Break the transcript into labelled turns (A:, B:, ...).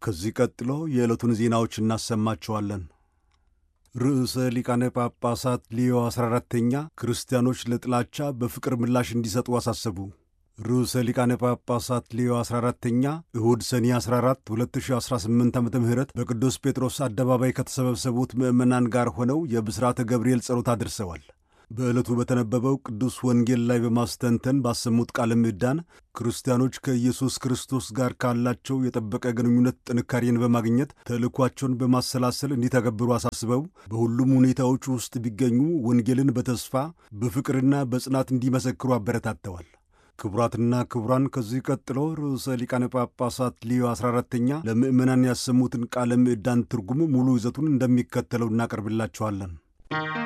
A: ከዚህ ቀጥሎ የዕለቱን ዜናዎች እናሰማቸዋለን። ርዕሰ ሊቃነ ጳጳሳት ሊዮ 14ተኛ ክርስቲያኖች ለጥላቻ በፍቅር ምላሽ እንዲሰጡ አሳሰቡ። ርዕሰ ሊቃነ ጳጳሳት ሊዮ 14ተኛ እሁድ ሰኔ 14 2018 ዓ ም በቅዱስ ጴጥሮስ አደባባይ ከተሰበሰቡት ምዕመናን ጋር ሆነው የብሥራተ ገብርኤል ጸሎት አድርሰዋል። በዕለቱ በተነበበው ቅዱስ ወንጌል ላይ በማስተንተን ባሰሙት ቃለ ምዕዳን ክርስቲያኖች ከኢየሱስ ክርስቶስ ጋር ካላቸው የጠበቀ ግንኙነት ጥንካሬን በማግኘት ተልእኳቸውን በማሰላሰል እንዲተገብሩ አሳስበው በሁሉም ሁኔታዎች ውስጥ ቢገኙ ወንጌልን በተስፋ በፍቅርና በጽናት እንዲመሰክሩ አበረታተዋል። ክቡራትና ክቡራን ከዚህ ቀጥሎ ርዕሰ ሊቃነ ጳጳሳት ሊዮ 14ተኛ ለምዕመናን ያሰሙትን ቃለ ምዕዳን ትርጉሙ ሙሉ ይዘቱን እንደሚከተለው እናቀርብላችኋለን።